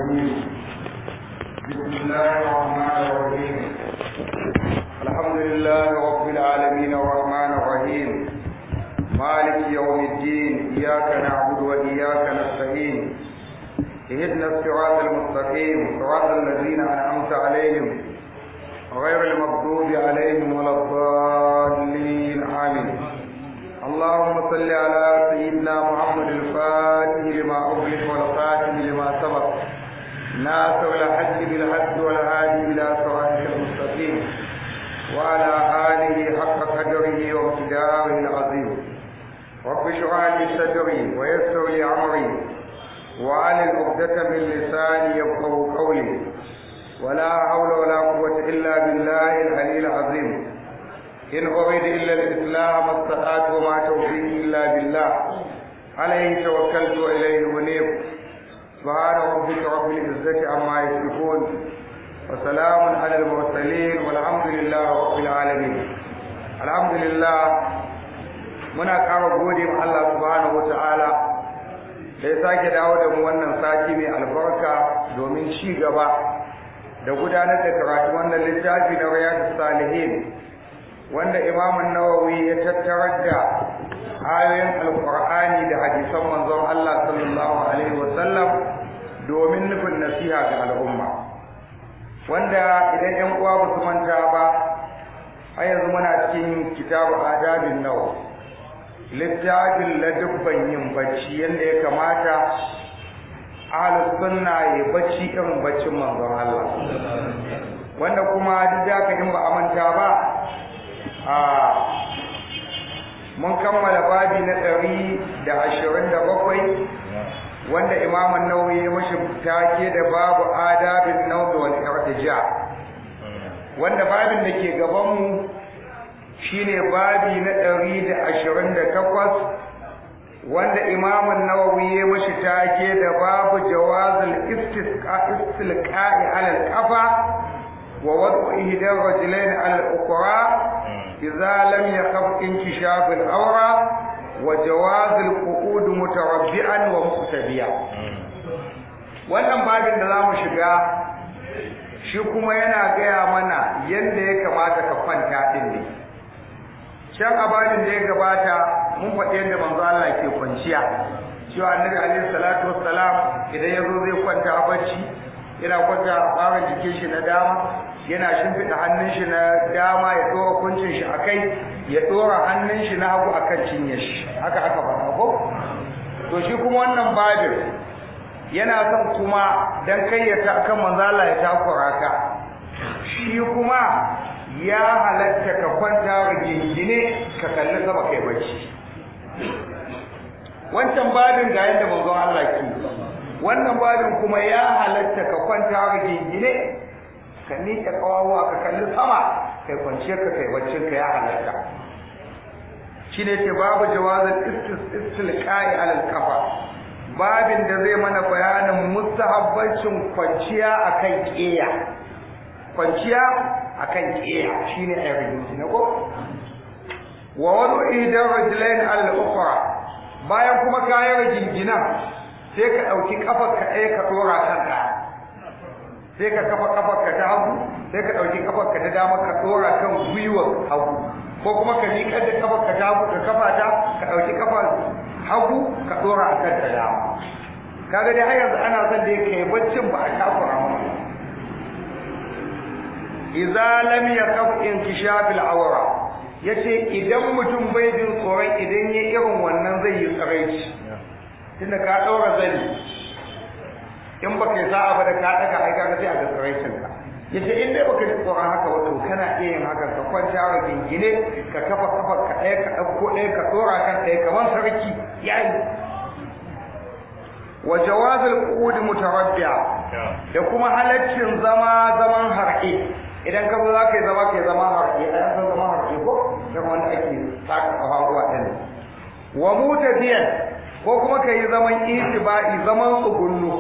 الرجيم بسم الله الرحمن الرحيم الحمد لله رب العالمين الرحمن الرحيم مالك يوم الدين إياك نعبد وإياك نستعين اهدنا الصراط المستقيم صراط الذين أنعمت عليهم غير المغضوب عليهم ولا الضالين آمين اللهم صل على سيدنا محمد الفاتح لما أغلق والخاتم لما سبق ناصر الحج بالحج والهادي إلى صراطك المستقيم وعلى آله حق قدره ومقداره العظيم رب اشرح لي صدري ويسر لي أمري وعلى عقدة من لساني يفقه قولي ولا حول ولا قوة إلا بالله العلي العظيم إن أريد إلا الإسلام ما استطعت وما توفيقي إلا بالله عليه توكلت وإليه أنيب سبحان ربك رب العزة عما يصفون وسلام على المرسلين والحمد لله رب العالمين الحمد لله muna ƙara gode ma Allah subhanahu wata'ala da ya sake dawo da mu wannan sati mai albarka domin ci gaba da gudanar da karatu wannan littafi na riyadus salihin wanda imamun nawawi ya tattarar da ayoyin alkur'ani da hadisan manzon Allah sallallahu alaihi wasallam domin nufin nasiha ga al'umma wanda idan yan uwa ba su manta ba har yanzu muna cikin kitabu adabin nawa littafin ladubban yin bacci yadda ya kamata ahlus sunna ya bacci irin baccin manzon Allah wanda kuma duk da ka in ba a manta ba a mun kammala babi na ɗari da ashirin da bakwai wanda imamun nauyi ya mashi take da babu adabin nauyi wal irtija wanda babin da ke gabanmu shine babi na ɗari da ashirin da takwas wanda imamun nawawi ya mashi take da babu jawazul istilqa'i alal kafa wa wad'u ihdar rajulain alal ukhra idza lam yakhaf inkishaf al awra wa jawaz al qu'ud mutarabbi'an wa muqtadiya wannan babin da zamu shiga shi kuma yana gaya mana yanda ya kamata ka kwanta din ne can abadin da ya gabata mun faɗi yadda manzo Allah ke kwanciya cewa annabi alaihi salatu wassalam idan yazo zai kwanta a bacci yana kwanta a ɓarin jikin shi na dama yana shimfiɗa hannun shi na dama ya ɗora kuncin shi akai ya ɗora hannun shi na hagu akan cinye shi haka aka faɗa ko to shi kuma wannan babin yana son kuma dan kai ya ta kan manzo Allah ya takura ka shi kuma ya halatta ka kwanta rigingine ka kalli sama kai bacci wancan babin ga yadda manzon Allah ke wannan babin kuma ya halatta ka kwanta rigingine ka miƙe kawawa ka kalli sama kai kwanciyar ka kai baccin ka ya halatta shine ce babu jawazin istilqa'i alal kafa babin da zai mana bayanin mustahabbancin kwanciya akan ƙeya kwanciya akan kiya shine ayyukan na ko wa wadu idan rajulain al-ukhra bayan kuma kayan jingina sai ka dauki kafar ka ɗaya ka dora kan ɗaya sai ka kafa kafar ka ta hagu sai ka dauki kafar ka ta dama ka dora kan gwiwar hagu ko kuma ka miƙar da kafar ka ta hagu ka kafa ta ka dauki kafar hagu ka dora akan ta dama kaga dai har yanzu ana son da kai baccin ba a takura maka idza lam yakaf inkishaf al-awra yace idan mutum bai jin tsoron idan ya irin wannan zai yi tsaraici tunda ka daura zani in baka yi sa'a ba da ka daga ai kaga sai a ga tsaraicin ka yace in dai baka ji tsoron haka wato kana iya yin haka ka kwanta wa gingine ka kafa kafa ka ɗaya ka ɗauko ɗaya ka tsora kan ɗaya kamar sarki yayi wa jawazul qu'ud mutarabbi'a da kuma halaccin zama zaman harƙe idan ka zo za ka yi zama ka yi zama harke a yanzu zama harke ko da wanda ake saka kafafuwa ɗin wa mutafiyan ko kuma ka yi zaman itiba'i zaman tsugunnu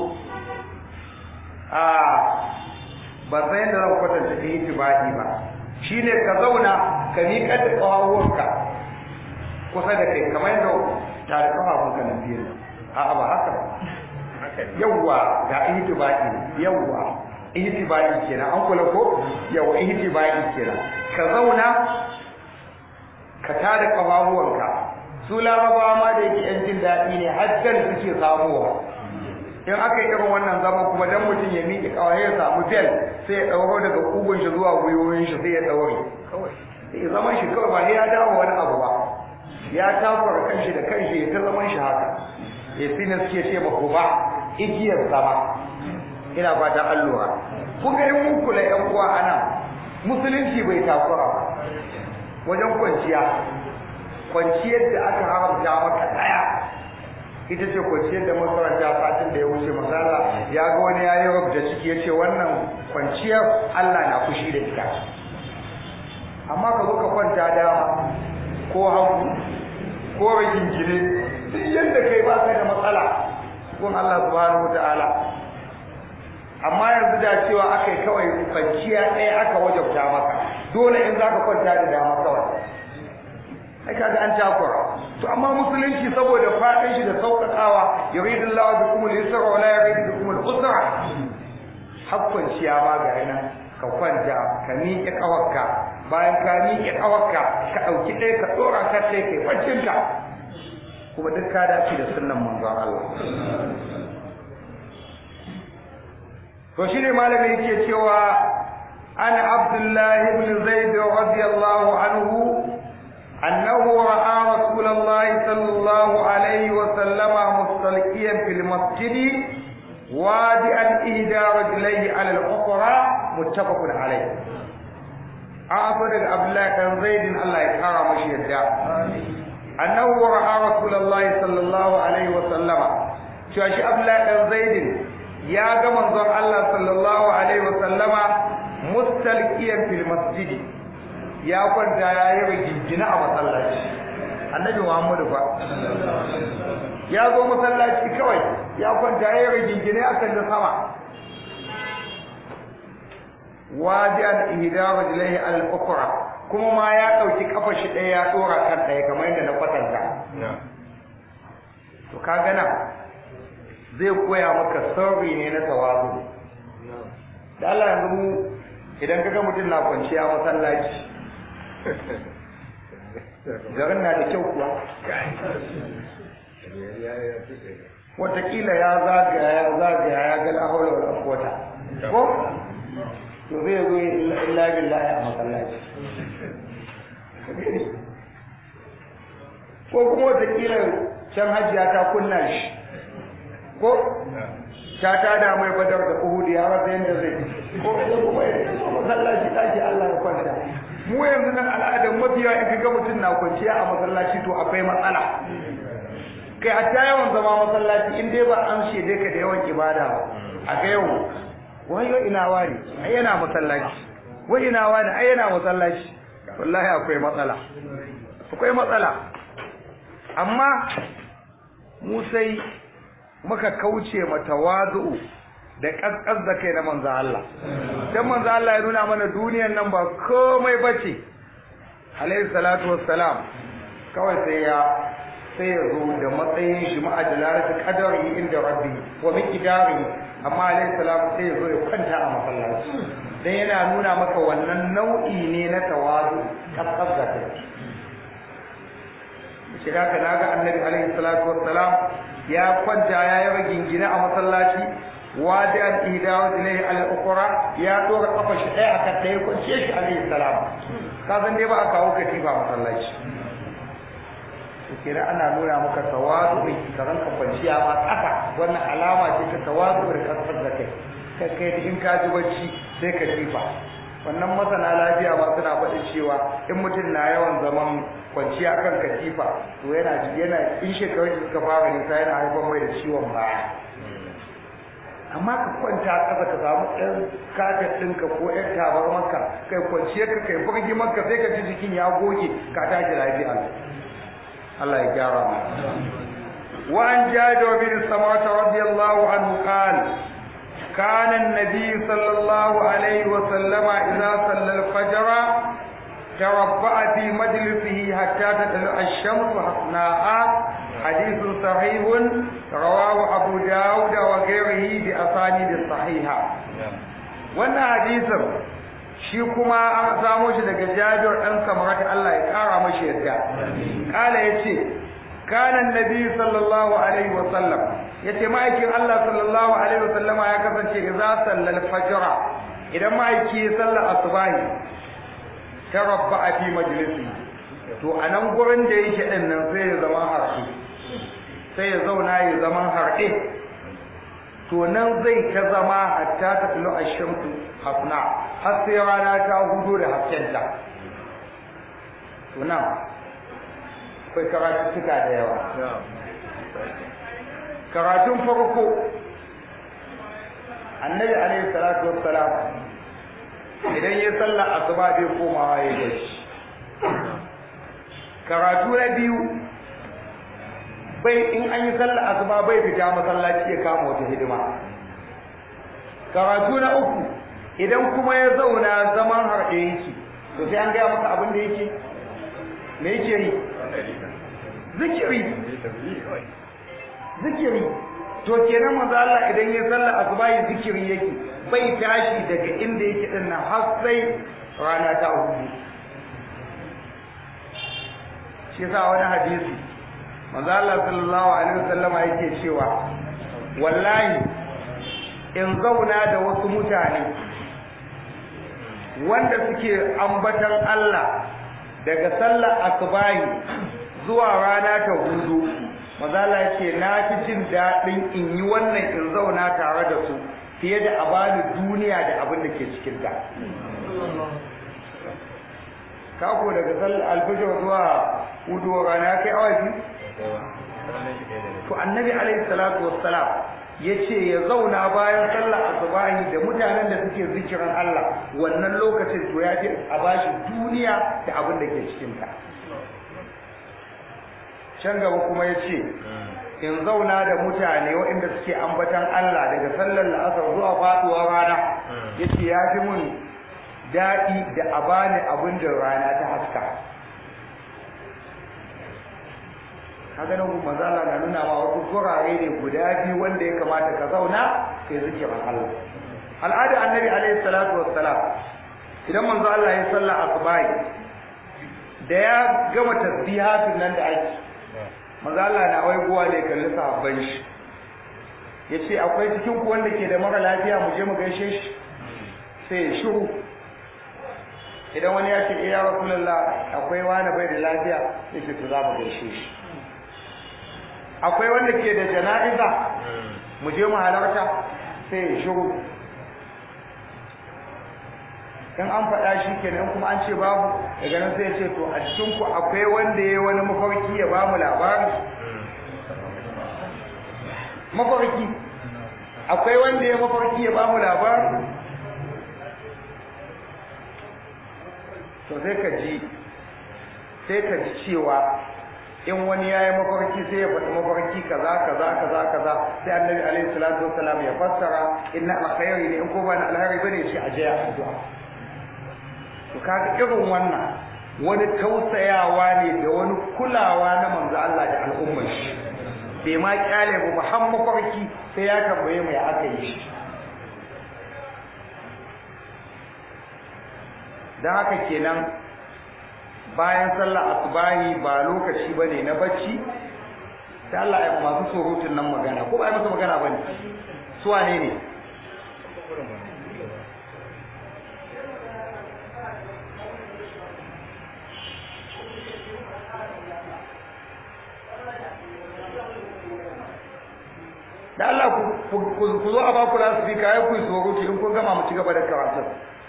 a ba san yadda zan kwatanta itiba'i ba shine ka zauna ka miƙar da ƙafafuwanka kusa da kai kamar yadda tare ƙafafunka na biyu a'a ba haka ba yawwa ga ihtibai yawwa ihtibai kenan an kula ko yawwa ihtibai kenan ka zauna ka tada kafafuwanka su larabawa ma da yake yan jin daɗi ne hajjan suke samuwa in aka yi irin wannan zaman kuma dan mutum ya miƙe kawai ya samu bel sai ya ɗauro daga kugun shi zuwa gwiwoyin shi sai ya ɗaure sai zaman shi kawai ba ya dawo wani abu ba ya takura kanshi da kanshi ya ta zaman shi haka ya sina suke ce ba ba igiyar zama ina fata an lura kun ga mun kula yan uwa ana musulunci bai takura ba wajen kwanciya kwanciyar da aka haramta maka daya ita ce kwanciyar da makaranta satin da ya wuce masala ya ga wani ya yi da ciki ya ce wannan kwanciyar Allah na fushi da ita amma ka zo ka kwanta dama ko hagu ko rigingine duk yadda kai ba ka da matsala gun Allah subhanahu wataala amma yanzu da cewa aka yi kawai kwanciya ɗaya aka wajabta maka dole in za ka kwanta da dama kawai ai kaga an takura to amma musulunci saboda fadin shi da sauƙaƙawa yuridu Allahu bikum al-yusra wa la yuridu bikum al-usra hakkon ciya ma ga yana ka kwanta ka miƙe kawarka bayan ka miƙe kawarka ka ɗauki ɗaya ka ɗora ka sai kai baccinka kuma duk ka dace da sunnan manzon Allah to shine malami yake cewa ana Abdullahi ibn Zaid radiyallahu anhu أنه رأى رسول الله صلى الله عليه وسلم مستلقيا في المسجد وادئا إهدى رجليه على الأخرى متفق عليه أعطى عبد الله بن زيد الله يكرم مشيئته أنه رأى رسول الله صلى الله عليه وسلم شو عبد الله بن زيد يا جماعة الله صلى الله عليه وسلم مستلقيا في المسجد ya kwanta ya yi rigingina a masallaci annabi muhammadu fa ya zo masallaci kawai ya kwanta ya yi rigingine a kan da sama waje an ihda rajulaihi al ukra kuma ma ya dauki kafa shi ɗaya ya dora kan ɗaya kamar yadda na kwatanta to kaga nan zai koya maka sirri ne na tawazu da Allah yanzu mu idan kaga mutum na kwanciya masallaci garin na da kyau kuwa watakila ya zagaya ya zagaya ya ga lahola wa kwata ko to zai zo illa billahi a masallaci ko kuma watakila can hajiya ta kunna shi ko ta tada mai badar da uhudi ya rasa yadda zai ko kuma ya masallaci ɗaki Allah ya kwanta mu yanzu nan al'adar mafiya in kaga mutum na kwanciya a masallaci to akwai matsala kai hatta yawan zama masallaci in dai ba an shede ka da yawan ibada ba a ga yau wayo ina wani ai yana masallaci wai ina wani ai yana masallaci wallahi akwai matsala akwai matsala amma mu sai muka kauce mata wazu'u da kaskas da kai na manzo Allah dan manzo Allah ya nuna mana duniyar nan ba komai bace alayhi salatu wassalam kawai sai ya sai ya zo da matsayin shi ma'adalaratu qadari inda rabbi wa miqdari amma alayhi salam sai ya zo ya kwanta a masallaci dan yana nuna maka wannan nau'i ne na tawazu kaskas da kai shiga ka naga annabi alayhi salatu wassalam ya kwanta ya yi rigingine a masallaci wadi an ihda wa ilayhi al ukhra ya dora kafa shi ɗaya akan ɗaya kwanciye shi alayhi salam ka san dai ba a kawo katifa masallaci kira ana nuna maka tawadu ka ranka kwanciya ma ƙasa wannan alama ce ta tawadu da kasar da kai kai kai in ka ji bacci sai ka tifa wannan masana lafiya ma suna faɗin cewa in mutum na yawan zaman kwanciya kan katifa to yana yana in shekarun suka fara nisa yana haifar mai da ciwon baya amma ka kwanta ƙasa ka samu ɗan kafet ɗinka ko ɗan tabarmarka kai kwanciyar ka kai burgi maka sai ka ji jikin ya goge ka tashi lafiya Allah ya gyara mu wa an jabir bin samawata radiyallahu anhu qala كان النبي صلى الله عليه وسلم إذا صلى الفجر تربع في مجلسه حتى تطلع الشمس حسناء hadithun sahihun rawahu abu dawud wa ghayrihi bi asanid sahiha wannan hadisin shi kuma an samo shi daga Jabir dan Samrat Allah ya kara mashi yadda kala yace kana annabi sallallahu alaihi wa sallam yace ma'aikin Allah sallallahu alaihi wa sallama ya kasance idza sallal fajr idan ma'aiki sallar asubahi tarabba fi majlisi to anan gurin da yake din nan sai ya zama harfi sai ya zauna ya zama harɗe to nan zai ta zama hatta ta filo a shamsu hafna har sai rana ta hudu da haskenta to nan akwai karatuttuka da yawa karatun farko annabi alaihi salatu wassalam idan ya sallar asuba bai komawa ya gashi karatu na biyu bai in an yi sallar asuba bai fita masallaci ya kama wata hidima karatu na uku idan kuma ya zauna zaman harɗe yake to sai an gaya masa abin da yake me yake yi zikiri zikiri to kenan manzo Allah idan ya sallar asuba ya zikiri yake bai tashi daga inda yake din nan har sai rana ta hudu shi yasa wani hadisi manzo Allah sallallahu alaihi wasallama yake cewa wallahi in zauna da wasu mutane wanda suke ambatan Allah daga sallar asubahi zuwa rana ta hudu manzo Allah yake na fi jin dadin in yi wannan in zauna tare da su fiye da a bani duniya da abin da ke cikin ta kako daga sallar alfajr zuwa hudu rana kai awa biyu to annabi alaihi salatu wassalam yace ya zauna bayan sallar asubahi da mutanen da suke zikirin Allah wannan lokacin to ya fi a bashi duniya da abin da ke cikin ta can gaba kuma yace in zauna da mutane waɗanda suke ambatan Allah daga sallar la'asar zuwa faduwar rana yace ya fi mun daɗi da a bani abin da rana ta haska kaga nan kuma manzo na nuna ma wasu gurare ne guda biyu wanda ya kamata ka zauna kai zikirin Allah al'ada annabi alaihi salatu wassalam idan manzo Allah ya salla asubai da ya gama tasbihatin nan da ake manzo Allah na waigowa da ya kalli sahabban shi yace akwai cikin ku wanda ke da mara lafiya mu je mu gaishe shi sai ya shiru idan wani ya ce ya rasulullah akwai wani bai da lafiya sai ce to za mu gaishe shi akwai wanda ke da jana'iza mu je mu halarta sai ya shiru in an faɗa shi kenan kuma an ce babu daga nan sai ya ce to a cikin ku akwai wanda ya wani mafarki ya bamu labari mafarki akwai wanda ya mafarki ya bamu labari to sai ka ji sai ka ji cewa in wani ya yi mafarki sai ya faɗi mafarki kaza kaza kaza kaza sai annabi alaihi salatu wassalam ya fassara inna alkhairi ne in ko ba na alkhairi bane shi a jaya addu'a to kaga irin wannan wani tausayawa ne da wani kulawa na manzo Allah da al'ummar shi bai ma kyale ba ba har mafarki sai ya tambaye mai aka yi shi dan haka kenan bayan sallar asubahi ba lokaci bane na bacci sai Allah ya masu surutun nan magana ko ba ya masa magana bane su wane ne da Allah ku zo a baku lasu fi kayan ku yi surutu in kun gama mu ci gaba da karatun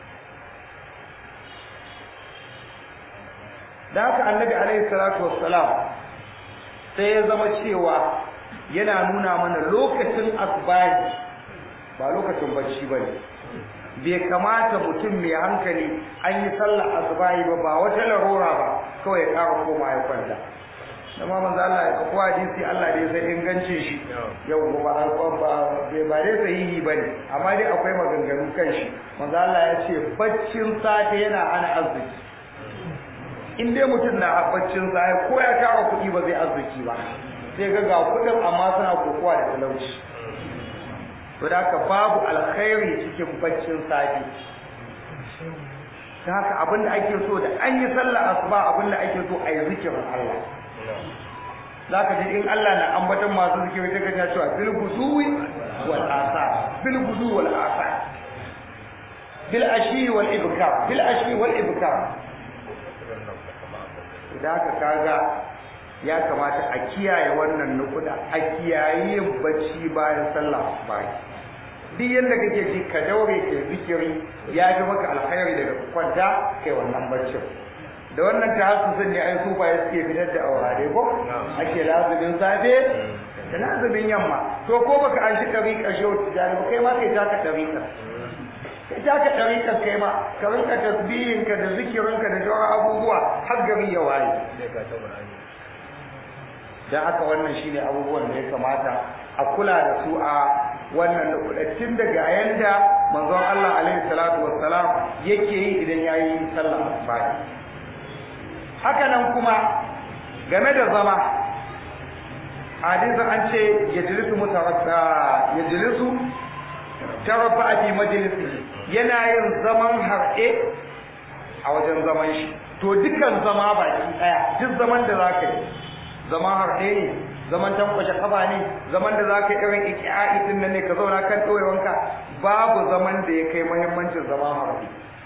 da haka annabi alaihi salatu wassalam sai ya zama cewa yana nuna mana lokacin asbahi ba lokacin bacci bane bai kamata mutum mai hankali an yi sallar asbahi ba ba wata larura ba kawai ya ƙara koma ya kwanta amma manzo Allah ya kafa hadisi Allah dai sai ingancin shi yau ba ba ba ba dai sahihi bane amma dai akwai maganganu kan shi manzo Allah ya ce baccin safe yana hana arziki in dai mutum na baccin safe ko ya tara kuɗi ba zai arziki ba sai ga ga kudin amma suna kokowa da talauci to da haka babu alkhairi cikin baccin safi ta haka abinda ake so da an yi sallah asuba abinda ake so a yi zikirin Allah zaka ji in Allah na ambatan masu zikiri ta kace cewa bil guduwi wal asa bil gudu wal asa bil ashi wal ibkar bil ashi wal ibkar da haka kaga ya kamata a kiyaye wannan nukuda a kiyaye bacci bayan sallah asuba duk yadda kake ji ka daure ke zikiri ya ji maka alkhairi daga kwanta kai wannan barcin da wannan tahassusin ne ai sufa ya suke fitar da aurare ko ake lazumin safe da lazumin yamma to ko baka an shi dariƙa shi wata jani ba kai ma kai taka dariƙa kai taka dariƙa kai ma ka rinka tasbihinka da zikirinka da sauran abubuwa har gari ya waye dan haka wannan shine abubuwan da ya kamata a kula da su a wannan lokutan daga yanda manzon Allah alaihi salatu wassalam yake yi idan yayi sallar asuba haka nan kuma game da zama hadisin an ce yajlisu mutarabba yajlisu tarabba fi majlisi yana yin zaman harɗe a wajen zaman shi to dukan zama baki daya duk zaman da zaka yi zaman harɗe ne zaman tankwashe kafa ne zaman da zaka irin iki'a'i din nan ne ka zauna kan ɗoyewanka babu zaman da ya kai muhimmancin zaman harɗe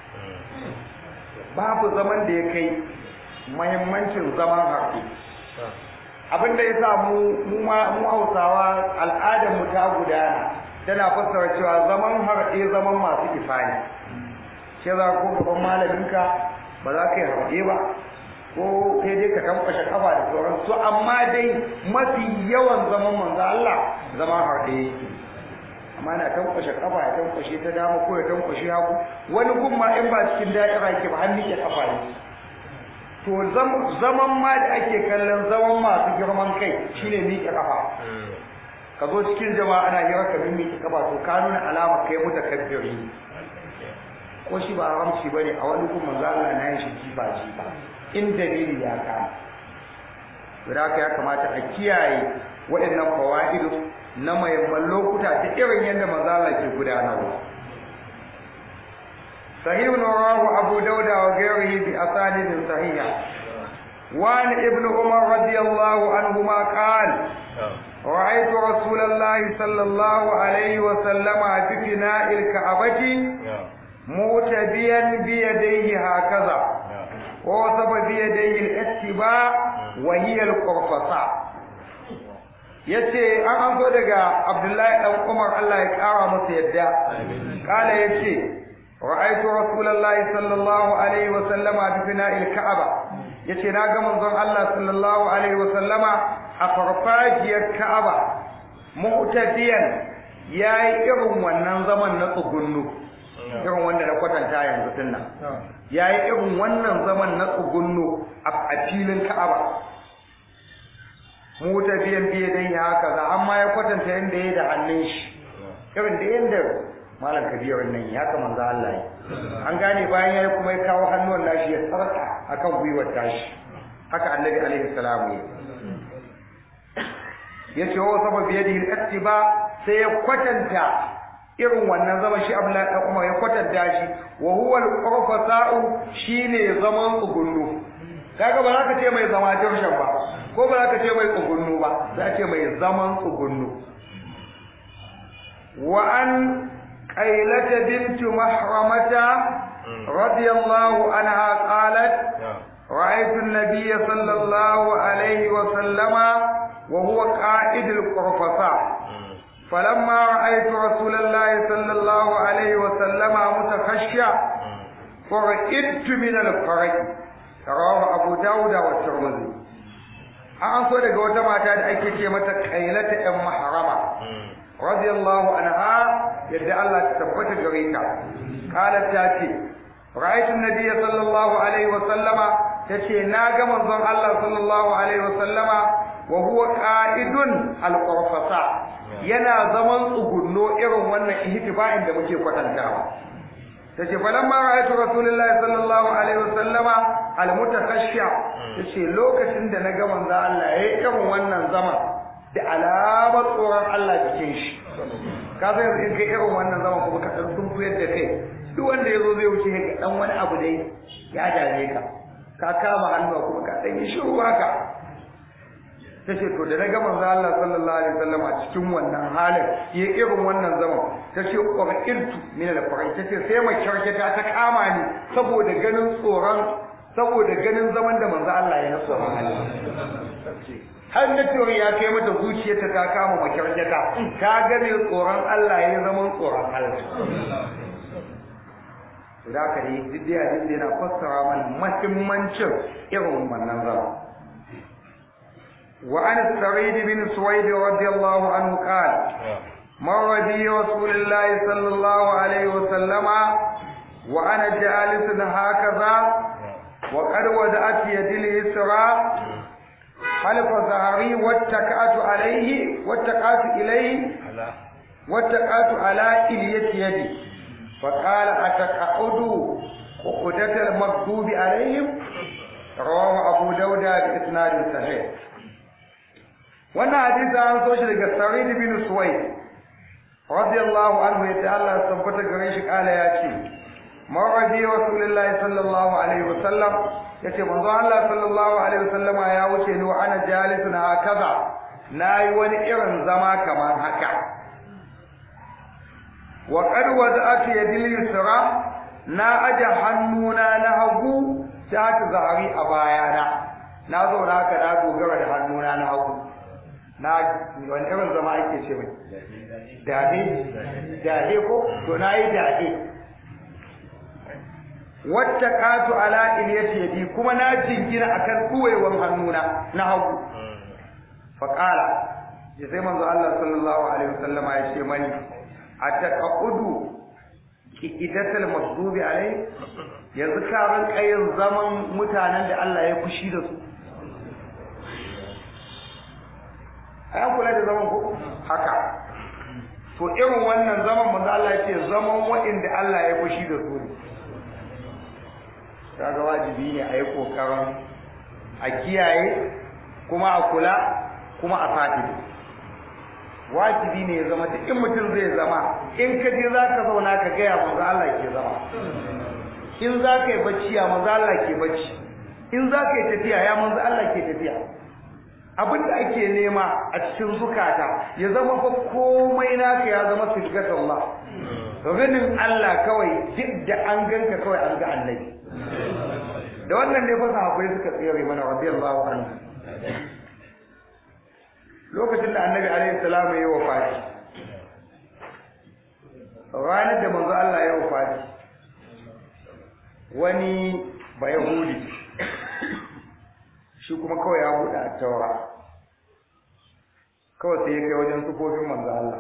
babu zaman da ya kai muhimmancin zaman harɗe abin da ya sa mu mu hausawa al'adar mu ta gudana tana fassara cewa zaman harɗe zaman masu ifani ce za ko gaban malaminka ba za ka yi harɗe ba ko kai dai ka tankwashe kafa da sauran su amma dai mafi yawan zaman manzo Allah zaman harɗe yake amma na tankwashe kafa ya tankwashe ta dama ko ya tankwashe hagu wani gumma in ba cikin da'ira yake ba hannu ke kafa ne to zaman ma da ake kallon zaman masu girman kai shine miƙe kafa ka zo cikin jama'a ana hira ka miƙe kafa to ka nuna alama kai mutakabbiri ko shi ba haramci bane a wani kuma manzo Allah na yin shi jifa jifa in dalili ya kama da haka ya kamata a kiyaye waɗannan fawaidu na mayamman lokuta ta irin yadda manzo Allah ke gudanarwa صحيح رواه أبو داود وغيره بأسانيد صحيحة وعن ابن عمر رضي الله عنهما قال رأيت رسول الله صلى الله عليه وسلم في فناء الكعبة مؤتبيا بيديه هكذا ووصف بيديه الاتباع وهي القرفصاء yace an an so daga Abdullahi dan Umar Allah ya kara masa yadda kala yace ra'aytu rasulullahi sallallahu alaihi wa sallama bi fina'il ka'aba yace na ga manzon Allah sallallahu alaihi wa sallama a farfajiyar ka'aba mu'tadiyan yayi irin wannan zaman na tsugunnu irin wanda na kwatanta yanzu dinnan yayi irin wannan zaman na tsugunnu a filin ka'aba mutafiyan biye dai haka za amma ya kwatanta yanda yayi da hannun shi irin da yanda malam kabirun nan ya kama manzo Allah yi an gane bayan yayi kuma ya kawo hannuwan nashi ya tsarka akan gwiwar tashi haka annabi alaihi salamu ya yace wa sabab yadihi al-ittiba sai ya kwatanta irin wannan zaman shi Abdullahi dan Umar ya kwatanta shi wa huwa al-qurfasa'u shine zaman tsugunnu kaga ba za ka ce mai zama dirshan ba ko ba za ka ce mai tsugunnu ba za ce mai zaman tsugunnu wa an qailata bint mahramata radiyallahu anha qalat رأيت النبي صلى الله عليه وسلم وهو قائد القرفصاء فلما رأيت رسول الله صلى الله عليه وسلم متخشع فرئدت من الفرج رواه أبو داود والترمذي an so daga wata mata da ake ce mata kailata ɗan maharama radiyallahu anha yadda Allah ta tabbata gare ta qalat ta ce ra'aytu an-nabiyya sallallahu alaihi wa sallama tace na ga manzon Allah sallallahu alaihi wa sallama wa huwa qa'idun al-qurfasa yana zaman tsugunno irin wannan ihtiba'in da muke kwatantawa tace falamma ra'aytu rasulullahi sallallahu alaihi wasallama almutakhashsha tace lokacin da naga manzo Allah yayi irin wannan zaman da alamar tsoron Allah cikin shi ka san yanzu in kai irin wannan zaman kuma ka dan sun fuyar da kai duk wanda ya zo zai wuce ga dan wani abu dai ya dame ka ka kama hannu kuma ka dan yi shiru haka tace to da naga manzo Allah sallallahu alaihi wasallam a cikin wannan halin ya irin wannan zaman tace qur'irtu min al-farai tace sai mai kyarketa ta kama ni saboda ganin tsoron saboda ganin zaman da manzo Allah ya nasu halin har na cewa ya kai mata zuciyarta ta kama makyarketa ta gane tsoron Allah ya zaman tsoron Allah da haka ne duk da hadisi yana fassara mana muhimmancin irin wannan zama wa an sa'id bin suwaid radiyallahu anhu qala مر بي رسول الله صلى الله عليه وسلم وأنا جالس هكذا وقد ودأت يدي اليسرى خلف ظهري واتكأت عليه واتكأت إليه واتكأت على إلية يدي فقال أتقعد عقدة المكتوب عليهم رواه أبو داود بإسناد صحيح wannan hadisi an so shi daga Sa'id bin Suwaid radiyallahu anhu yace Allah tabbata gare shi kala ya ce mawadi rasulullahi sallallahu alaihi wasallam yace manzo Allah sallallahu alaihi wasallama ya wuce ni wa ana jalisun hakaza nayi wani irin zama kamar haka wa qad wada'at yadil yusra na aja hannuna na hagu ta ta zari a bayana na zo na haka na dogara da hannuna na hagu na wani irin zama ake ce mai dade dade ko to na yi dade wacce katu ala iliyati yadi kuma na jingina akan kuwaiwan hannuna na hagu faqala ya sai manzo Allah sallallahu alaihi wasallama ya ce mani ataqaqudu kidatal masdubi alai yanzu ka ran kayin zaman mutanen da Allah ya fushi da su ayan kula da zaman ko haka to irin wannan zaman manzo Allah ya ce zaman wa'inda Allah ya fushi da su ne kaga wajibi ne a yi kokarin a kiyaye kuma a kula kuma a fadi wajibi ne ya zama duk in mutum zai zama in ka je za ka zauna ka gaya manzo Allah ke zama in za ka yi bacci ya manzo Allah ke bacci in za ka yi tafiya ya manzo Allah ke tafiya abin da ake nema a cikin zukata ya zama fa komai naka ya zama sirgat Allah ganin Allah kawai duk da an ganka kawai an ga annabi da wannan ne fa sahabbai suka tsere mana radiyallahu anhu lokacin da annabi alaihi salamu ya wafati ranar da manzo Allah ya wafati wani bayahudi shi kuma kawai ya buɗe a taura kawai sai ya kai wajen sufofin manzo Allah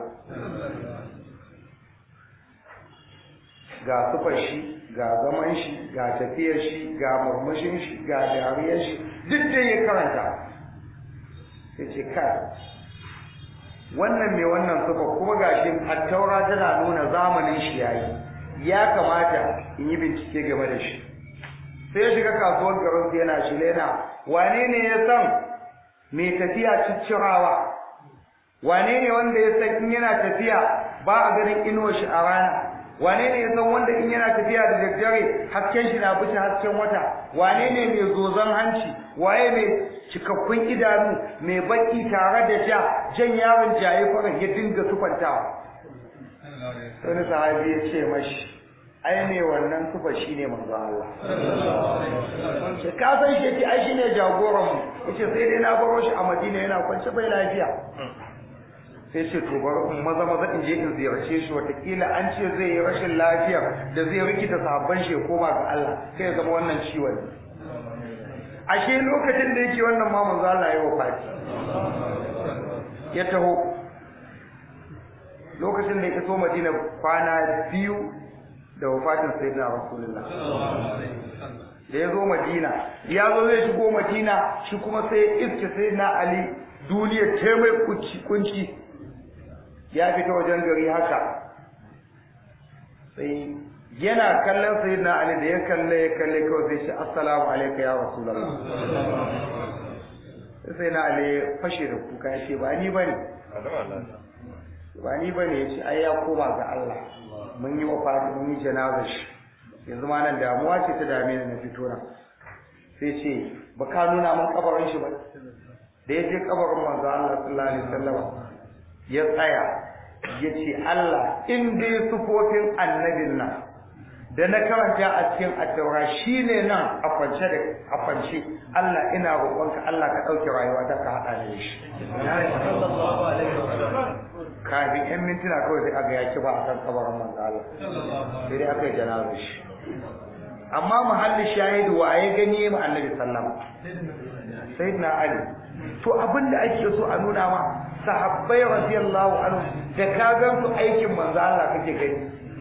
ga sufar shi ga zaman shi ga tafiyar shi ga murmushin shi ga dariyar shi duk da ya karanta sai ce kai wannan mai wannan sufa kuma gashi attaura tana nuna zamanin shi yayi ya kamata in yi bincike game da shi sai ya shiga kasuwar garin sai yana shi lena wane ne ya san mai tafiya ciccirawa wane ne wanda ya san in yana tafiya ba a ganin inuwar shi a rana wane ne ya san wanda in yana tafiya da daddare hasken shi na bushe hasken wata wane ne mai zozon hanci waye mai cikakkun idanu mai baki tare da ja jan yaron jaye fara ya dinga sufantawa wani sahabi ya ce mashi ai ne wannan sufa shine manzo Allah ce ka san shi ce ai shine jagoran mu yace sai dai na baro shi a Madina yana kwance bai lafiya sai ce to bar in maza maza in je in ziyarce shi watakila an ce zai yi rashin lafiya da zai rikita sahabban shi koma ga Allah sai ya zama wannan ciwon ashe lokacin da yake wannan ma manzo Allah ya wafati ya taho lokacin da ya iso Madina kwana biyu da wafatin sayyidina Rasulullah da ya zo Madina ya zo zai shigo Madina shi kuma sai iske sayyidina Ali duniya ta mai kunci ya fita wajen gari haka sai yana kallon sayyidina Ali da ya kalle ya kalle kawai sai shi assalamu alayka ya rasulullah sai na ale fashe da kuka ya ce ba ni bane ba ni bane ya ce ai ya koma ga Allah mun yi wa fadi mun yi janazar shi yanzu ma nan damuwa ce ta dame ni na fito nan sai ce ba ka nuna mun kabarin shi ba da ya je kabarin manzo Allah sallallahu alaihi wasallam ya tsaya ya ce Allah in dai sufofin annabin nan da na karanta a cikin addaura shine nan a kwance da a kwance Allah ina roƙonka Allah ka ɗauke rayuwa ta ka haɗa da shi kafin ƴan mintuna kawai sai aga ya ba a kan kabarin manzo Allah sai dai aka yi janazar shi amma muhalli shahidu wa ya gani mu annabi sallama sayyidina ali to abin da ake so a nuna ma sahabbai radiyallahu anhu da ka ga su aikin manzo Allah kake gani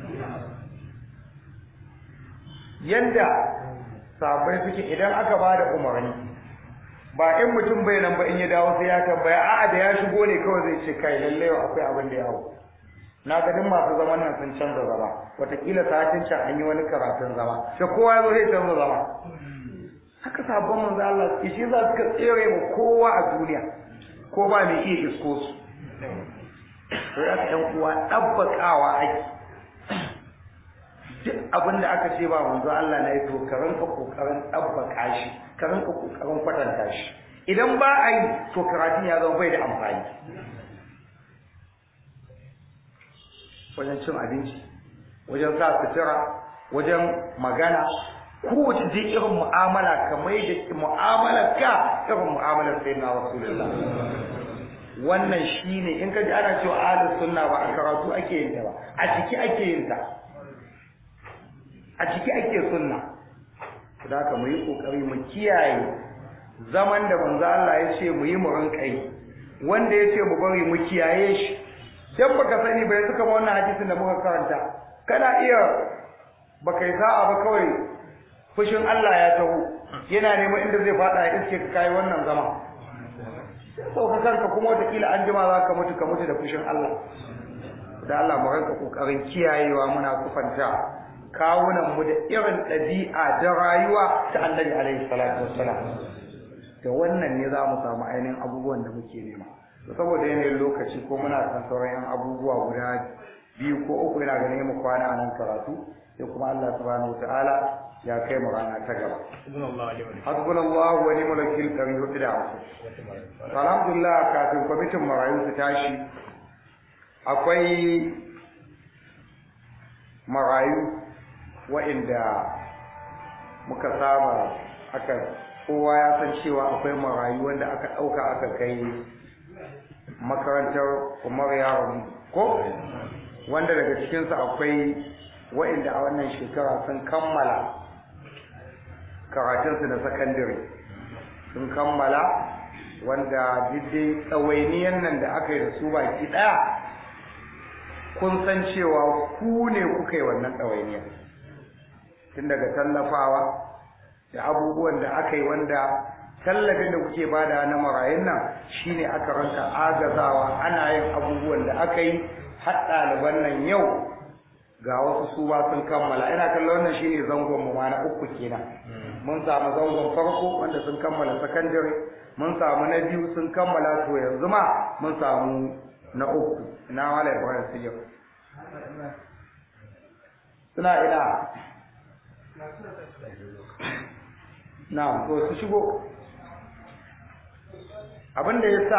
yanda sahabbai suke idan aka bada umarni ba in mutum bai nan ba in ya dawo sai ya tambaya a'a da ya shigo ne kawai zai ce kai lalle akwai abin da ya hau na ganin masu zaman nan sun canza zama wataƙila satin can an yi wani karatun zama sai kowa ya zo zai canza zama haka sabon manzo Allah suke shi za su ka tsere mu kowa a duniya ko ba mai iya isko su to ya ka uwa ɗabbakawa ake duk abin da aka ce ba manzo Allah na yi to ka ranka kokarin ɗabbaka shi ka ranka kokarin kwatanta shi idan ba a yi to karatun ya zama bai da amfani wajen cin abinci wajen sa sutura wajen magana kowace dai irin mu'amala kamar da mu'amalar ka irin mu'amalar sai na rasulullah wannan shine in ka ji ana cewa ahlus sunna ba a karatu ake yin ta ba a ciki ake yin ta a ciki ake sunna da haka mu yi kokari mu kiyaye zaman da manzo Allah ya ce mu yi mu rinka yi wanda ya ce mu bari mu kiyaye shi dan baka sani bai suka ba wannan hadisin da muka karanta kana iya baka yi sa'a ba kawai fushin Allah ya taho yana neman inda zai fada ya iske ka kai wannan zama sauka kanka kuma wataƙila an jima za ka mutu ka mutu da fushin Allah da Allah mu ranka kokarin kiyayewa muna kufanta kawunan mu da irin ɗabi'a da rayuwa ta Annabi alaihi salatu wassalam da wannan ne za mu samu ainihin abubuwan da muke nema saboda yanayin lokaci ko muna kan sauran yan abubuwa guda biyu ko uku yana ganin mu kwana a nan karatu sai kuma Allah subhanahu wataala ya kai mu rana ta gaba hasbunallahu wa ni'mal wakil dari hudu da hamsin alhamdulillah kafin kwamitin marayu su tashi akwai marayu wa'inda muka saba aka kowa ya san cewa akwai marayu wanda aka ɗauka aka kai makarantar umar yaron ko wanda daga cikinsu akwai wa'inda a wannan shekara sun kammala karatunsu na sakandare sun kammala wanda diddai tsawainiyan nan da aka yi da su baki ɗaya kun san cewa ku ne kuka yi wannan ɗawainiyar tun daga tallafawa da abubuwan da aka yi wanda tallafin da kuke bada na marayun nan shine aka ranka agazawa ana yin abubuwan da aka yi har ɗaliban nan yau ga wasu su ba sun kammala ina kallon wannan shine zangon mu ma na uku kenan mun samu zangon farko wanda sun kammala sakandare mun samu na biyu sun kammala to yanzu ma mun samu na uku ina wala ibrahim su yau suna ina na to su shigo abin da ya sa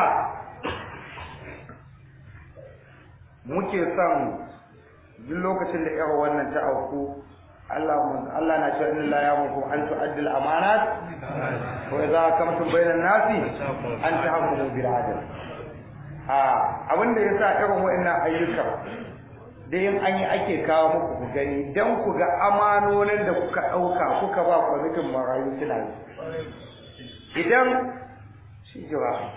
muke son duk lokacin da yawa wannan ta auku Allah Allah na cewa inna la yamuku an tu'addi al-amanat wa idza kamtum bainan nasi an tahkumu bil adl a abin da yasa irin wayannan ayyuka da yin an yi ake kawo muku ku gani dan ku ga amanonin da kuka dauka kuka ba kwamitin marayu suna idan shi jira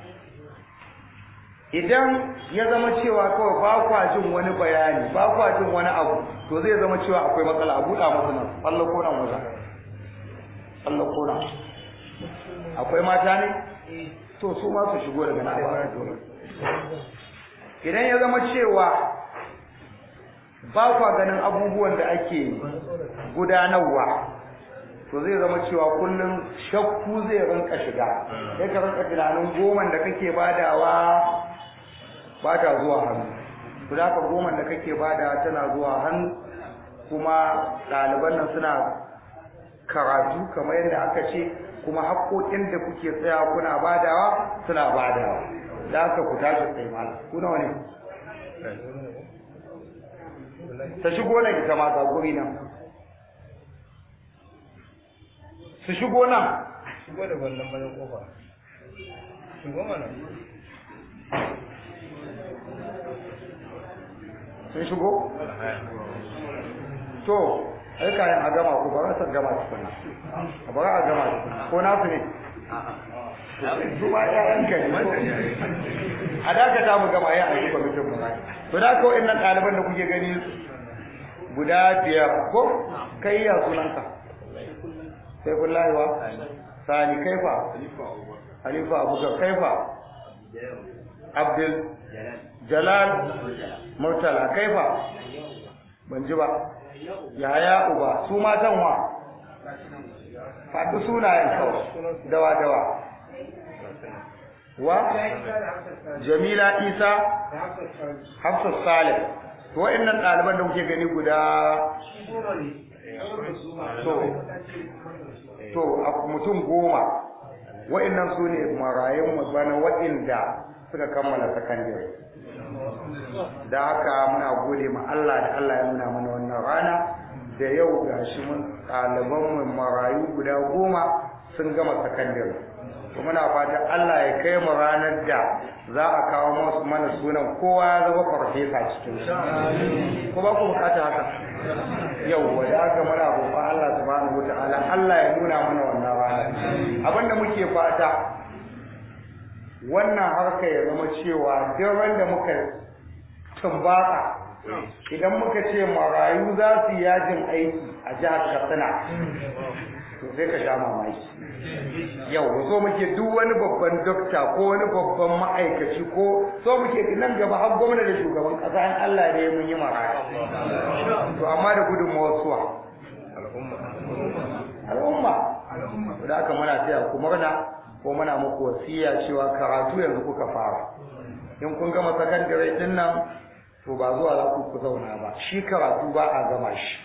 idan ya zama cewa kawai ba kwa jin wani bayani ba kwa jin wani abu to zai zama cewa akwai matsala a buɗa musu nan Allah ko nan wajen Allah ko nan akwai mata ne to su ma su shigo daga nan ba su idan ya zama cewa ba kwa ganin abubuwan da ake gudanarwa to zai zama cewa kullum shakku zai rinka shiga sai ka rinka tunanin goman da kake badawa ba ta zuwa hannu to da ka goman da kake badawa tana zuwa hannu kuma ɗaliban nan suna karatu kamar yadda aka ce kuma haƙoƙin da kuke tsaya kuna badawa suna badawa da aka ku tashi tsaye mala ku nawa ne ta shigo nan ita ma ga guri nan su shigo nan shigo da wannan bayan kofa shigo mana sun shigo to ai kayan a gama ku ba san gama tukuna a bara a gama tukuna ko nasu ne su ma ƴaƴan ka ne ko a dakata mu gama ya aiki kwamitin mu ba to da kawai nan ɗaliban da kuke gani guda biyar ko kai ya sunanka sai kullahi wa sani kaifa halifa abubakar kaifa abdul jalal murtala kaifa ban ji ba yaya uba su matan wa faɗi sunayen kawai dawa dawa wa jamila isa hafsat salih to wa'annan ɗaliban da kuke gani guda to to a mutum goma wa'annan su ne marayun bana wa'inda suka kammala sakandare da haka muna gode ma Allah da Allah ya nuna mana wannan rana da yau gashi mun ɗaliban mu marayu guda goma sun gama sakandare to muna fatan Allah ya kai mu ranar da za a kawo musu mana sunan kowa ya zama farfesa cikin su ko ba ku bukata haka yau da haka muna roƙon Allah subhanahu wataala Allah ya nuna mana wannan rana abinda muke fata wannan harka ya zama cewa duk wanda muka tumbaka idan muka ce marayu za su yi yajin aiki a jihar Katsina to sai ka sha mamaki yau so muke duk wani babban dokta ko wani babban ma'aikaci ko so muke nan gaba har gwamna da shugaban kasa in Allah ne mun yi marayu to amma da gudunmawar suwa al'umma da aka muna taya ku murna ko muna muku wasiya cewa karatu yanzu kuka fara in kun gama sakandare din nan to ba zuwa za ku ku zauna ba shi karatu ba a gama shi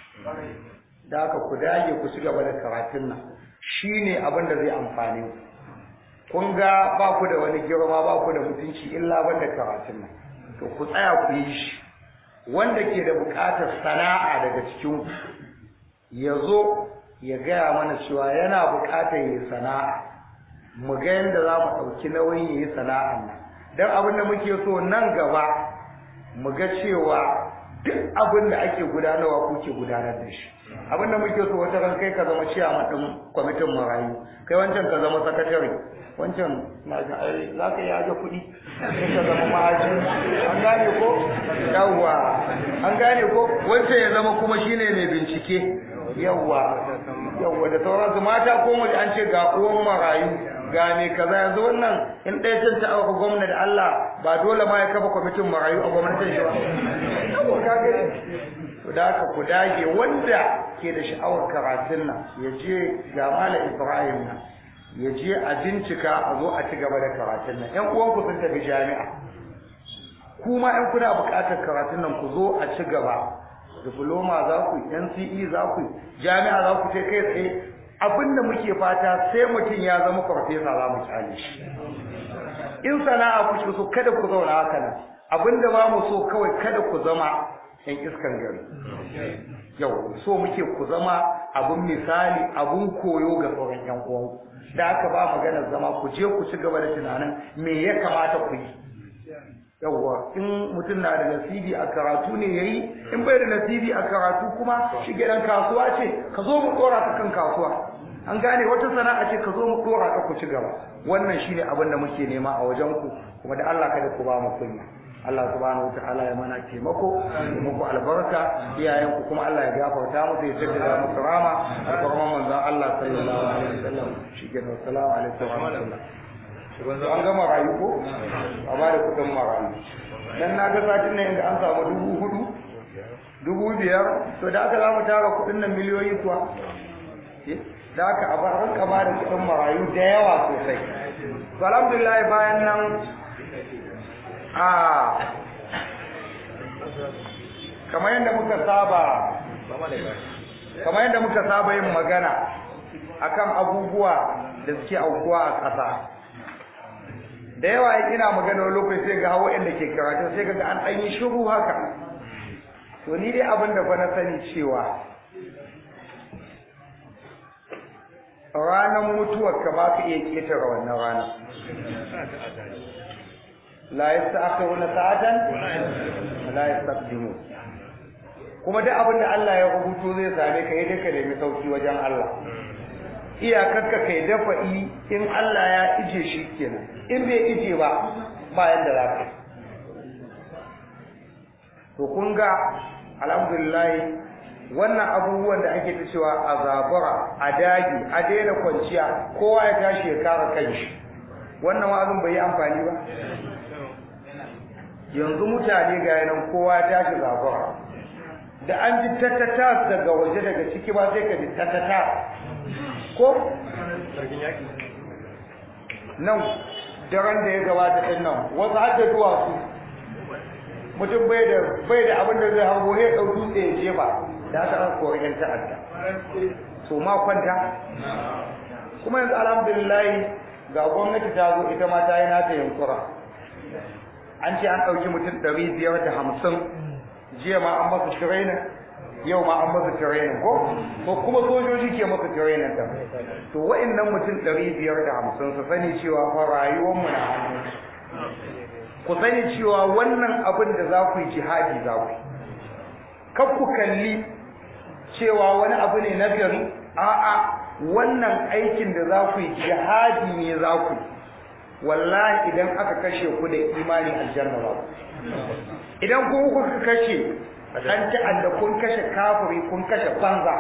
da aka ku dage ku ci gaba da karatun nan shine abin da zai amfane ku kun ga ba ku da wani girma ba ku da mutunci illa ban da karatun nan to ku tsaya ku yi shi wanda ke da buƙatar sana'a daga cikin ku ya zo ya gaya mana cewa yana buƙatar yi sana'a mu ga yadda za mu ɗauki nauyin yi sana'an nan don abin da muke so nan gaba mu ga cewa duk abin da ake gudanarwa kuke gudanar da shi abin da muke so wata ran kai ka zama ciyaman ɗin kwamitin marayu kai wancan ka zama sakatare wancan na ga ai za ka yi aje kuɗi sai ka zama ma'aji an gane ko yawwa an gane ko wancan ya zama kuma shine mai bincike yawwa yawwa da sauransu mata ko mu an ce ga uwan marayu ga me kaza yanzu wannan in ɗaya can ta auka gwamna da Allah ba dole ma ya kafa kwamitin marayu a gwamnatin shi ba yawwa ka ga to da haka ku dage wanda ke da sha'awar karatun nan ya je ga Malam Ibrahim nan ya je a bincika a zo a ci gaba da karatun nan ƴan uwanku sun tafi jami'a kuma in kuna buƙatar karatun nan ku zo a ci gaba diploma za ku NCE za ku jami'a za ku kai tsaye abinda muke fata sai mutum ya zama farfesa za mu kyale shi in sana'a ku so kada ku zauna haka nan abinda ba mu so kawai kada ku zama yan iskan gari yau so muke ku zama abun misali abun koyo ga sauran yan uwanku da aka ba magana zama ku je ku ci gaba da tunanin me ya kamata ku yi yawwa in mutum na da nasibi a karatu ne yayi in bai da nasibi a karatu kuma shi gidan kasuwa ce ka zo mu dora ka kan kasuwa an gane wata sana'a ce ka zo mu dora ka ku ci gaba wannan shine abin da muke nema a wajen ku kuma da Allah kada ku ba mu kunya Allah subhanahu wataala ya mana taimako ya muku albarka iyayen ku kuma Allah ya gafarta musu ya jaddada musu rama alfarman manzon Allah sallallahu alaihi wasallam shi ke assalamu alaikum wa rahmatullah an gama rayu ko a ba da kudin marayu dan na ga satin nan inda an samu dubu hudu dubu biyar to da aka za mu tara kudin nan miliyoyi kuwa da aka a bar kama da kuɗin marayu da yawa sosai to alhamdulillah bayan nan a kamar yadda muka saba kamar yadda muka saba yin magana akan abubuwa da suke aukuwa a ƙasa da yawa in ina magana wani lokaci sai ga hawa inda ke karatu sai ga an ɗan yi shiru haka to ni dai abin da fa na sani cewa ranar mutuwar ka ba ka iya ƙetare wannan rana la yasta'khiruna sa'atan la yastaqdimun kuma duk abin da Allah ya rubuto zai same ka yi duka nemi sauki wajen Allah iyakarka kai dafa'i in Allah ya ije shi kenan in bai ije ba ba yanda za ka to kun ga alhamdulillah wannan abubuwan da ake ta cewa a zabura a dagi a daina kwanciya kowa ya tashi ya kare kanshi wannan wa'azin bai yi amfani ba yanzu mutane ga yanan kowa ya tashi zabura da an ji tattata daga waje daga ciki ba sai ka ji tattata ko nan daren da ya gabata ɗin nan wasu har da duwatsu mutum bai da bai da abin da zai hango ya ɗau dutse ya jefa da aka an kori yan ta'adda so ma kwanta kuma yanzu alhamdulillah ga gwamnati ta zo ita ma ta yi nata yankura an ce an ɗauki mutum ɗari biyar da hamsin jiya ma an masa training yau ma an masa training ko to kuma sojoji ke masa training da to wa'annan mutum 550 su sani cewa fa rayuwar mu na hannu ku sani cewa wannan abin da za ku yi jihadi za ku kar ku kalli cewa wani abu ne na gari a'a wannan aikin da za ku yi jihadi ne za ku wallahi idan aka kashe ku da imani aljanna ba idan kuma kuka kashe an ta'adda kun kashe kafiri kun kashe banza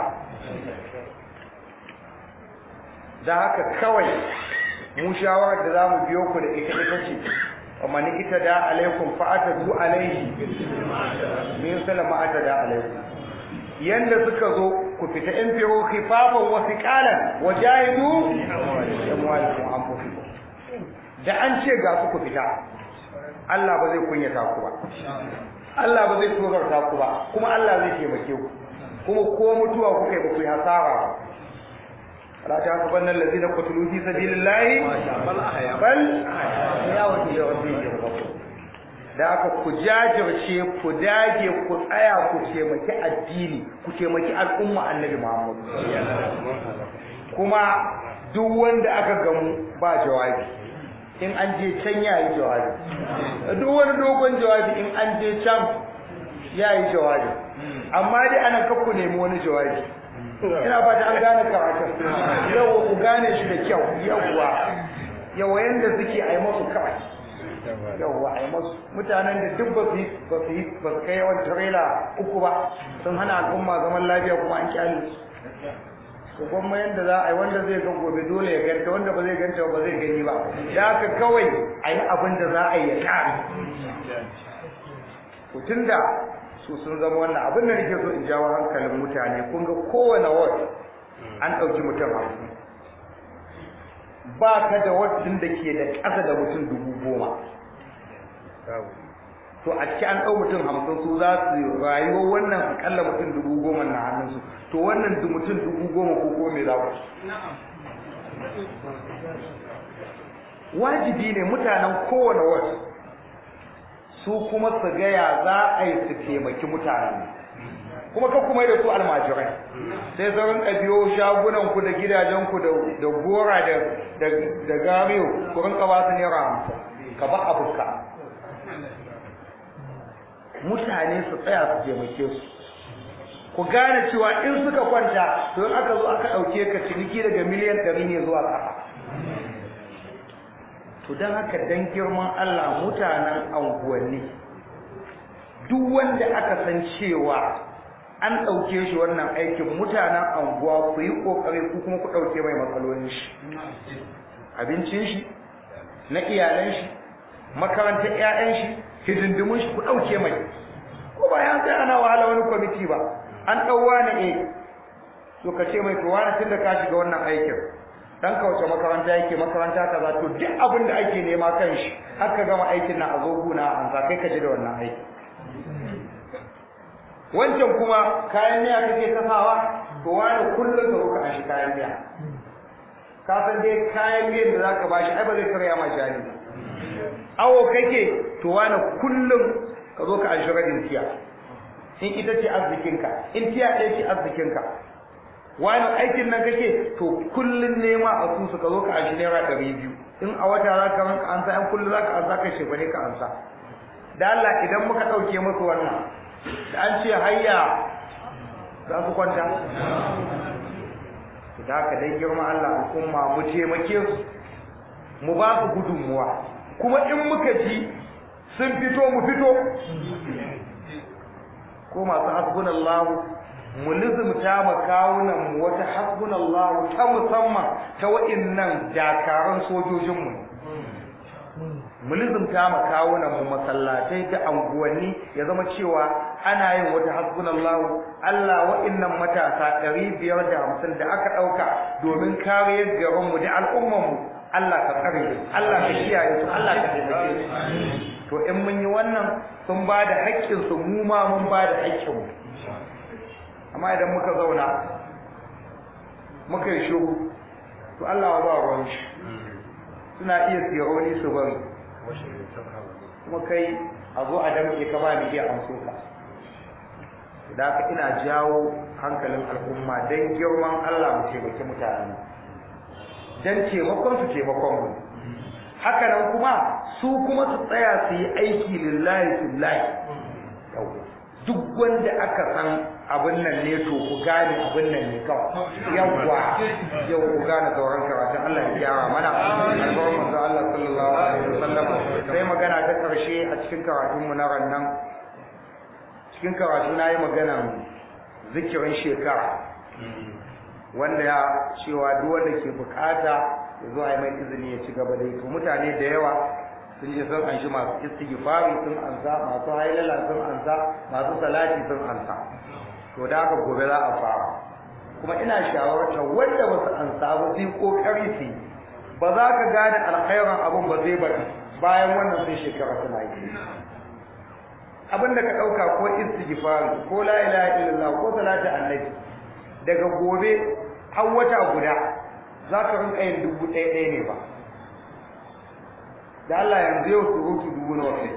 da haka kawai mu shawarar da za mu biyo ku da ita ita ce amma ni ita da alaikum fa'ata zu alaihi min salama ata da alaikum yanda suka zo ku fita in firu khifafan wa thiqalan wa jahidu amwalikum anfusikum da an ce ga su ku fita Allah ba zai kunyata ku ba Allah ba zai tozarta ku ba kuma Allah zai taimake ku kuma ko mutuwa kuka yi ba ku yi hasara ba la ta ku bannan lazina qutulu fi sabilillahi bal ya wani ya wani da aka ku jajirce ku dage ku tsaya ku taimaki addini ku taimaki al'umma annabi Muhammad kuma duk wanda aka gamu ba jawabi in an je can ya yi jawabi duk wani dogon jawabi in an je can ya yi jawabi amma dai ana kakku nemi wani jawabi ina fata an gane karatun yawa ku gane shi da kyau yawwa yawa yanda suke a yi masu kawai yawwa a yi masu mutanen da duk ba su yi ba su yi ba su kai yawan tarela uku ba sun hana al'umma zaman lafiya kuma an kyale su kuma yanda za a yi wanda zai ga gobe dole ya ganta wanda ba zai ganta ba zai gani ba da haka kawai a yi abin da za a yi ya kare tun da su sun zama wannan abin da nake so in jawo hankalin mutane kun ga kowane ward an ɗauki mutum hamsin ba ka da wadin da ke da ƙasa da mutum dubu goma to a ciki an ɗau mutum hamsin su za su rayuwa wannan akalla mutum dubu goma na hannunsu to wannan mutum dubu goma ko ko me za ku wajibi ne mutanen kowane wasu su kuma su gaya za a yi su taimaki mutanen kuma ka kuma da su almajirai sai sauran ƙabiyo shagunanku da gidajenku da gora da gamiyo ku rinka ba su naira hamsin ka ba abuka mutane su tsaya su taimake su ku gane cewa in suka kwanta to in aka zo aka ɗauke ka ciniki daga miliyan ɗari ne zuwa ƙasa to don haka dan girman Allah mutanen anguwanni duk wanda aka san cewa an ɗauke shi wannan aikin mutanen anguwa ku yi ƙoƙari ku kuma ku ɗauke mai matsalolin shi abincin shi na iyalan shi makarantar ƴaƴan shi hidindimun shi ku ɗauke mai ko ba ya sai ana wahala wani kwamiti ba an ɗauwa na e to ka ce mai to wani tun da ka shiga wannan aikin dan ka wace makaranta yake makaranta kaza to duk abin da ake nema kan shi har ka gama aikin na a zo guna an za kai ka ji da wannan aiki wancan kuma kayan miya kake kasawa to wani kullum ka zo ka shi kayan miya ka san dai kayan miyan da zaka bashi ai ba zai karya ma jani ba awo kake to wani kullum ka zo ka an shiradin tiya in ita ce arzikinka in tiya ɗaya ce arzikinka wani aikin nan kake to kullum nema a su ka zo ka an shi naira ɗari biyu in a wata za ka ranka ansa in kullum za ka ansa ka shekwane ka ansa da Allah idan muka ɗauke musu wannan da an ce hayya za su kwanta da haka dai girma Allah al'umma mu taimake su mu ba su gudunmuwa kuma in muka ji sun fito mu fito ko masu hasbunallahu mu lizumta ma kawunan mu wata hasbunallahu ta musamman ta wa'innan dakaran sojojin mu mu lizumta ma kawunan mu masallatai da anguwanni ya zama cewa ana yin wata hasbunallahu Allah wa'innan matasa 550 da aka dauka domin kariyar garin mu da al'umman mu Allah ka tsare su Allah ka kiyaye su Allah ka taimake su to in mun yi wannan sun ba da haƙƙin su mu ma mun ba da haƙƙin mu amma idan muka zauna muka yi shiru to Allah ba ruwan shi suna iya tsironi su bari kuma kai a zo a damke ka ba ni iya amso ka da haka ina jawo hankalin al'umma don girman Allah mu taimaki mutane don taimakon su taimakon mu haka nan kuma su kuma su tsaya su yi aiki lillahi lillahi duk wanda aka san abin nan ne to ku gane abin nan ne kawai yawwa yau ku gane sauran karatun Allah ya gyara mana alƙawarin manzo Allah sallallahu alaihi wasallam sai magana ta karshe a cikin karatun mu na rannan cikin karatu na yi maganan zikirin shekara wanda ya cewa duk wanda ke bukata ya zo a yi mai izini ya ci gaba da to mutane da yawa sun je sun anshi masu istighfari sun ansa masu hailala sun ansa masu salati sun ansa to da haka gobe za a fara kuma ina shawarta wanda ba su ansa ba sai kokari su ba za ka gane alkhairan abun ba zai bari bayan wannan sai shekara tana yi abinda ka dauka ko istighfari ko la ilaha illallah ko salati annabi daga gobe har wata guda za ka rinka yin dubu ɗaya ɗaya ne ba da Allah yanzu yau surutu dubu na wasu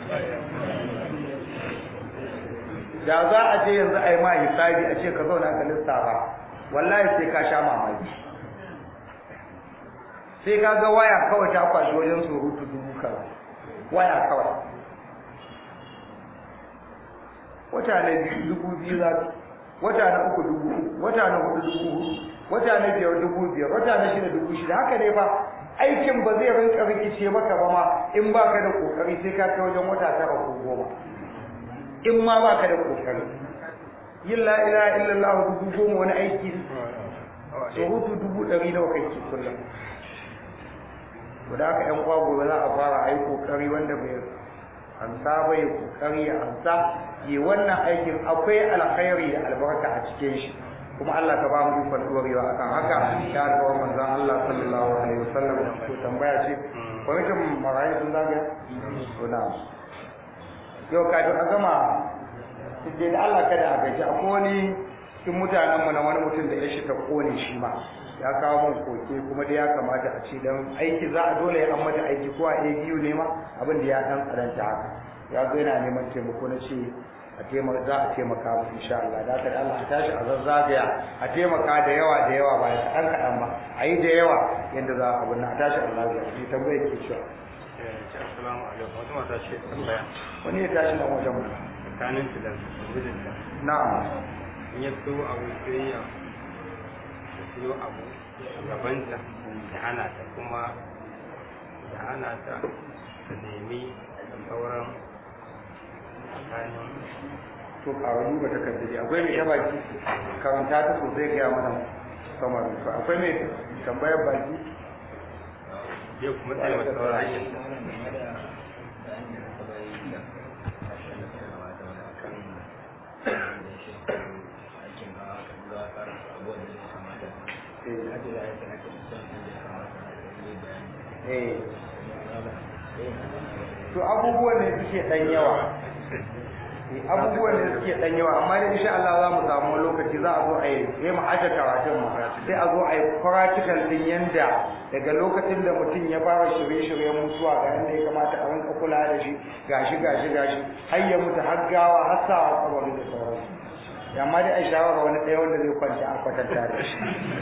da za a je yanzu a yi ma hisabi a ce ka zauna ka lissafa wallahi sai ka sha mamaki sai ka ga waya kawai ta kwashi wajen surutu dubu kaza waya kawai wata na biyu dubu biyu za wata na uku dubu uku wata na hudu dubu hudu wata na biyar dubu biyar wata na shida dubu shida haka ne fa aikin ba zai rinka rikice maka ba ma in baka da kokari sai ka kai wajen wata tara ko goma in ma baka da kokari yin la ilaha illallah dubu goma wani aiki so hutu dubu ɗari nawa kai ke kullum to da haka ƴan uwa gobe za a fara ayi kokari wanda bai ansa bai kokari ya ansa yi wannan aikin akwai alkhairi da albarka a cikin shi kuma Allah ka ba mu ikon dorewa akan haka ya alƙawar manzon Allah sallallahu alaihi wasallam ko tambaya ce kwamitin marayu sun zagaya to na yau kafin a gama sai da Allah kada a gaji akwai wani cikin mutanen mu na wani mutum da ya shi ta kone shi ma ya kawo mun koke kuma da ya kamata a ce dan aiki za a dole ya an mata aiki ko a biyu ne ma abin da ya dan karanta haka ya zo yana neman taimako na ce a taimaka za a taimaka mu insha Allah da haka Allah a tashi a zazzagaya a taimaka da yawa da yawa ba da kaɗan kaɗan ba a yi da yawa yadda za a abin a tashi Allah ya ce tambayar ke cewa Assalamu alaikum. Wata mata ce tambaya. wani ya tashi nan wajen mu Tsakanin su da mijinta. na'am In ya so abu sai ya ya siyo abu gabanta ya hana ta kuma ya hana ta ta nemi sauran tsakanin to ƙara duba takardaji akwai mai yaba ki karanta ta sosai ga mana kamar to akwai mai tambayar baki zai kuma tsaye masa sauran hanyar abubuwan da ya kamata hajji da ya kamata mutum da ya kamata ya yi bayani eh to abubuwan ne suke dan yawa Eh, abubuwan da suke dan yawa amma dai insha Allah za mu samu lokaci za a zo a yi sai mu aje karatun mu sai a zo a yi practical din yanda daga lokacin da mutum ya fara shirye-shiryen mutuwa ga inda ya kamata a rinka kula da shi gashi gashi gashi har ya mutu har gawa har sa a kabari da sauransu ya amma dai a shawara wani ɗaya wanda zai kwanta a kwatanta da shi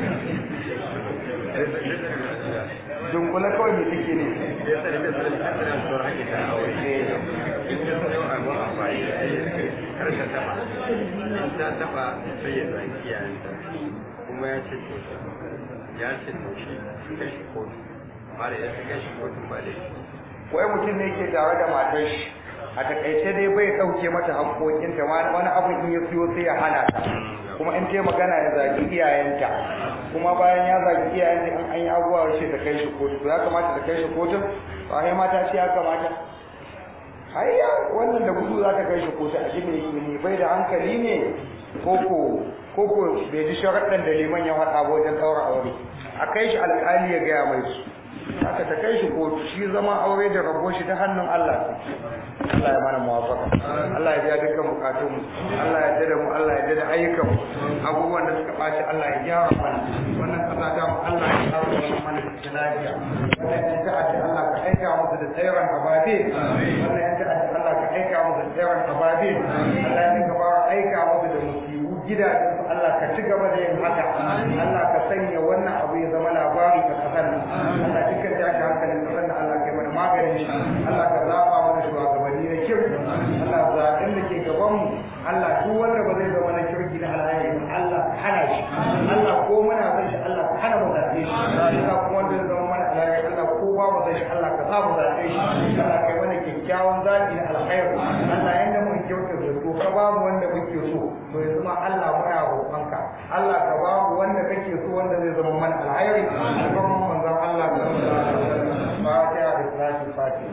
dunkula kawai mai take ne ya sa ita tsarin tsarin tsoron hanyar ta aure in ta sayo abin amfani da kar ta taba in ta taba sai ya zaki iyayenta kuma ya ce to ya ce to shi kai shi kotu amma da ya kai shi kotun ba laifi wai mutum ne ke tare da matar shi a takaice dai bai ɗauke mata haƙoƙinta wani abin in ya siyo sai ya hana ta kuma in ta magana ya zagi iyayenta kuma bayan ya zagi iyayenta in an yi abubuwa ce ta kai shi kotu to ya kamata ta kai shi kotun ba sai mata ce ya kamata hayya wannan da gudu za ta kai shi kotu a jini ne bai da hankali ne koko koko bai ji sharaɗin da liman ya faɗa ba wajen ɗaura aure a kai shi alƙali ya gaya mai su haka ta kai shi kotu shi zama aure da rabo shi ta hannun Allah Allah ya mana muwafaka Allah ya biya dukkan bukatun mu Allah ya dada mu Allah ya dada ayyukan mu abubuwan da suka baci Allah ya gyara mana wannan kasa ta mu Allah ya kawo mana mana cikin lafiya wannan yan ta'adda Allah ka aika musu da tsairan ababe wannan yan ta'adda Allah ka aika musu da tsairan ababe Allah ya ka fara aika musu da musibu gidajen su Allah ka ci gaba da yin haka Allah ka sanya wannan abu ya zama labari a kasar nan Allah dukkan tashi hankalin kasar nan Allah ka yi mana maganin shi Allah ka zaba mana shugabanni na kirki Allah zaɓen da ke gaban mu Allah duk wanda ba zai zama na kirki na halaye ba Allah ka hana shi Allah ko muna son shi Allah ka hana mu zaɓe shi Allah kuma wanda zai zama mana halaye Allah ko ba mu son shi Allah ka sa mu zaɓe shi Allah ka yi mana kyakkyawan zaɓi na alkhairi Allah yanda mun kyauta da to ka ba mu wanda muke so to yanzu ma Allah muna roƙonka Allah ka ba mu wanda kake so wanda zai zama mana alkhairi alfarman manzon Allah sallallahu alaihi wasallam fatiha da salatul fatiha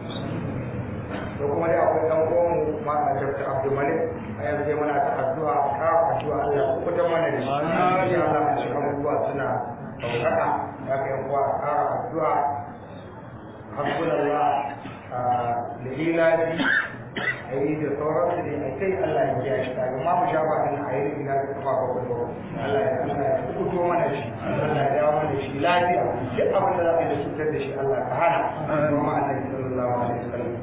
da kuma dai akwai dan uwan ma a Dr. Abdul Malik a yanzu dai muna ta addu'a ka addu'a Allah ya kuta mana da shi ya Allah ya shiga abubuwa suna daukaka ya kai kuwa a ƙara addu'a hasbunallah da ilahi a yi da sauransu ne a kai Allah ya kiyaye shi kaga ma mu sha ba din a yi da ina da kafa ba ko Allah ya Allah ya kuto mana shi Allah ya dawo mana shi lafiya duk abin da za ka yi da cutar da shi Allah ka hana kuma Annabi sallallahu alaihi wasallam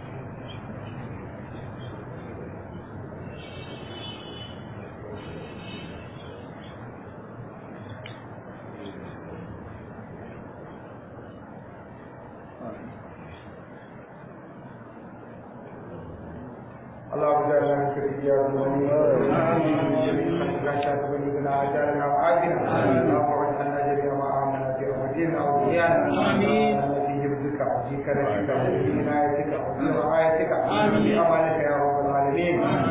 اللهم اجعلنا من كريات المؤمنين لا شاك بلغنا اجالنا وعافنا اللهم واجعلنا جميعا ما امنا في رحمتنا واوليانا امين في حفظك وفي كرمك وفي عنايتك وفي رعايتك في امانك يا رب العالمين